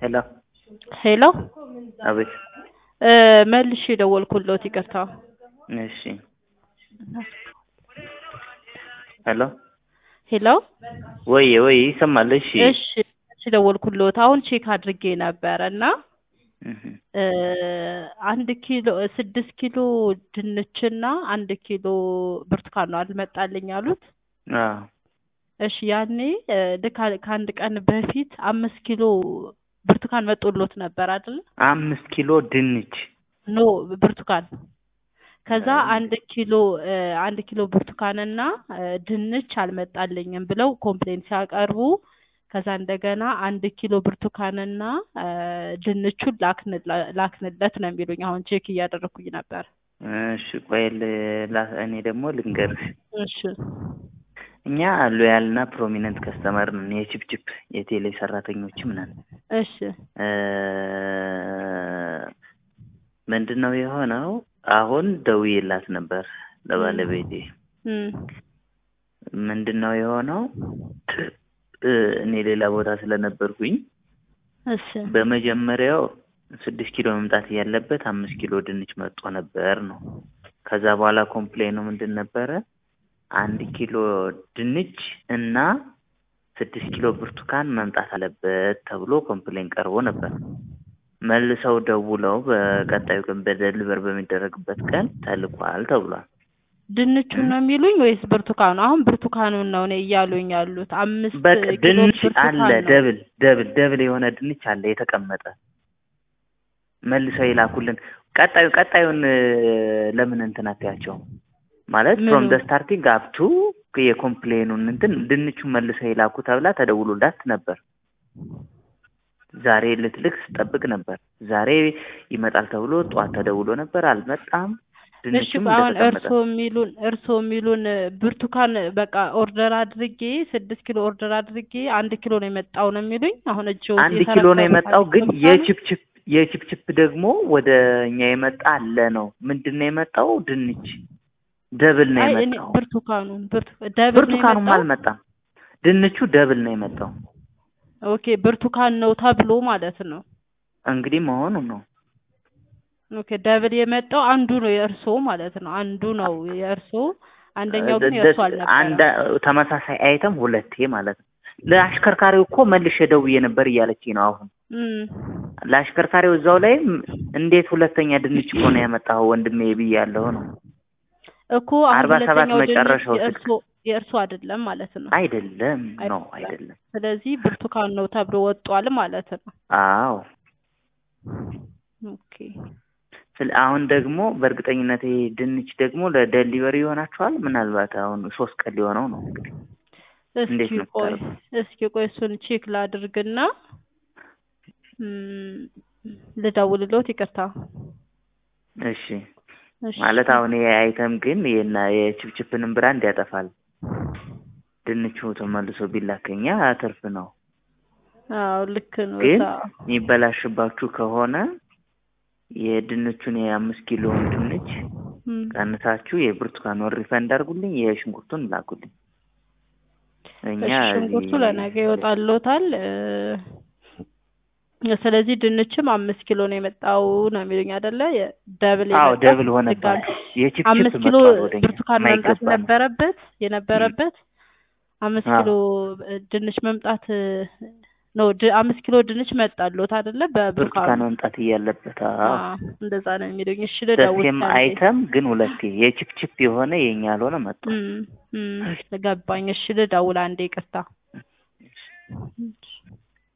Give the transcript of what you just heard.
ሄሎ ሄሎ አቤት። እ መልሼ ደወልኩልዎት ይቅርታ። እሺ ሄሎ ሄሎ ወይ ወይ ይሰማል። እሺ እሺ መልሼ ደወልኩልዎት አሁን ቼክ አድርጌ ነበረ እና እህ እ አንድ ኪሎ ስድስት ኪሎ ድንችና አንድ ኪሎ ብርቱካን ነው አልመጣልኝ ያሉት። አዎ እሺ ያኔ እ ልክ አ- ከአንድ ቀን በፊት አምስት ኪሎ ብርቱካን መጦሎት ነበር አይደል? አምስት ኪሎ ድንች ኖ ብርቱካን ከዛ አንድ ኪሎ እ አንድ ኪሎ ብርቱካንና እ ድንች አልመጣልኝም ብለው ኮምፕሌን ሲያቀርቡ ከዛ እንደገና አንድ ኪሎ ብርቱካንና እ ድንቹን ላክንለ- ላክንለት ነው የሚሉኝ። አሁን ቼክ እያደረኩኝ ነበር። እሺ ቆይ ል- ላ- እኔ ደግሞ ልንገርሽ እሺ እኛ ሎያል እና ፕሮሚነንት ከስተመር ነን። የቺፕቺፕ የቴሌ ሰራተኞችም ነን። እሺ እ ምንድን ነው የሆነው? አሁን ደውዬላት ነበር ለባለቤቴ። እም ምንድን ነው የሆነው? እ እኔ ሌላ ቦታ ስለነበርኩኝ እሺ በመጀመሪያው ስድስት ኪሎ መምጣት ያለበት አምስት ኪሎ ድንች መጥቶ ነበር ነው። ከዛ በኋላ ኮምፕሌኑ ምንድን ነበረ? አንድ ኪሎ ድንች እና ስድስት ኪሎ ብርቱካን መምጣት አለበት ተብሎ ኮምፕሌን ቀርቦ ነበር። መልሰው ደውለው በቀጣዩ ቀን በደሊቨር በሚደረግበት ቀን ተልኳል ተብሏል። ድንቹን ነው የሚሉኝ ወይስ ብርቱካኑ? አሁን ብርቱካኑን ነው እኔ እያሉኝ ያሉት። አምስት በቃ ኪሎ ድንች ብርቱካን አለ፣ ነው። ደብል ደብል ደብል የሆነ ድንች አለ የተቀመጠ መልሰው ይላኩልን። ቀጣዩ ቀጣዩን እ ለምን እንትን አትያቸውም? ማለት ምኑ? ፍሮም ደ ስታርቲንግ አፕቱ የኮምፕሌኑን እንትን ድንቹን መልሰው ይላኩ ተብላ ተደውሎላት ነበር። ዛሬ ልትልክ ስጠብቅ ነበር። ዛሬ ይመጣል ተብሎ ጠዋት ተደውሎ ነበር፣ አልመጣም። እሺ ድንቹም አሁን እንደተቀመጠ እርስዎ የሚሉን እርስዎ የሚሉን እ ብርቱካን በቃ ኦርደር አድርጌ ስድስት ኪሎ ኦርደር አድርጌ አንድ ኪሎ ነው የመጣው ነው የሚሉኝ። አሁን እጅ አንድ ኪሎ ነው የመጣው፣ ግን የቺፕቺፕ የቺፕቺፕ ደግሞ ወደ እኛ የመጣ አለ ነው። ምንድን ነው የመጣው? ድንች ደብል ነው አይ እኔ የመጣው። ብርቱካኑን ብርቱ ደብል ነው ብርቱካኑም የመጣው። አልመጣም። ድንቹ ደብል ነው የመጣው። ኦኬ ብርቱካን ነው ተብሎ ማለት ነው። እንግዲህ መሆኑ ነው። ኦኬ ደብል የመጣው አንዱ ነው የእርስዎ ማለት ነው። አንዱ ነው የእርስዎ፣ አንደኛው ግን ደ- የእርስዎ ደ- አንድ አልነበረም። ተመሳሳይ አይተም ሁለቴ ማለት ነው። ለአሽከርካሪው እኮ መልሼ ደውዬ ነበር እያለችኝ ነው አሁን እም ለአሽከርካሪው እዛው ላይም እንዴት ሁለተኛ ድንች እኮ ነው ያመጣው ወንድሜ ብያለሁ ነው። እኮ አሁን አርባ ሰባት ሁለተኛው ድንች መጨረሻው ስልክ የእርስዎ የእርስዎ አይደለም ማለት ነው። አይደለም ነው አይደለም። አይደለም። ስለዚህ ብርቱካን ነው ተብሎ ወጧል ማለት ነው። አዎ ኦኬ ስለ አሁን ደግሞ በእርግጠኝነት ይሄ ድንች ደግሞ ለደሊቨሪ ይሆናችኋል። ምናልባት አሁን ሶስት ቀን ሊሆነው ነው እንግዲህ እንዴት እስኪ ነው ቆይ የምታደርጉት? እስኪ ቆይ እሱን ቼክ ላድርግና እም ልደውልልዎት። ይቅርታ እሺ እሺ ማለት አሁን ይሄ አይተም ግን የና የችፕችፕንም ብራንድ ያጠፋል። ድንቹ ተመልሶ ቢላከኛ ትርፍ ነው። አዎ ልክ ነው። ግን እዛ የሚበላሽባችሁ ከሆነ የድንቹን የአምስት ኪሎውን ድንች እም ቀንሳችሁ የብርቱካኑን ሪፈንድ አድርጉልኝ፣ የሽንኩርቱን ላኩልኝ። እኛ እሺ ሽንኩርቱ እዚህ- ለነገ ይወጣልዎታል። እ ስለዚህ ድንችም አምስት ኪሎ ነው የመጣው ነው የሚሉኝ አይደለ? የ- ደብል አዎ የመጣው ደብል ድጋሚ ሆነባችሁ። የቺፕቺፕ አምስት ኪሎ መጥቷል ወደኛ ብርቱካን መምጣት የማይገባ ነው። ነበረበት የነበረበት አምስት አዎ። ኪሎ ድንች መምጣት ነው። ድ- አምስት ኪሎ ድንች መጣልዎት አይደለ? በብርቱካኑ ብርቱካን መምጣት እያለበት አዎ። አዎ፣ እንደዛ ነው የሚሉኝ። እሺ ልደውል ደሴም ከአንዴ። አይተም ግን ሁለቴ የቺፕቺፕ የሆነ የኛ ያልሆነ መጥቷል። እም እም ገባኝ። እሺ ልደውል አንዴ፣ ይቅርታ። እሺ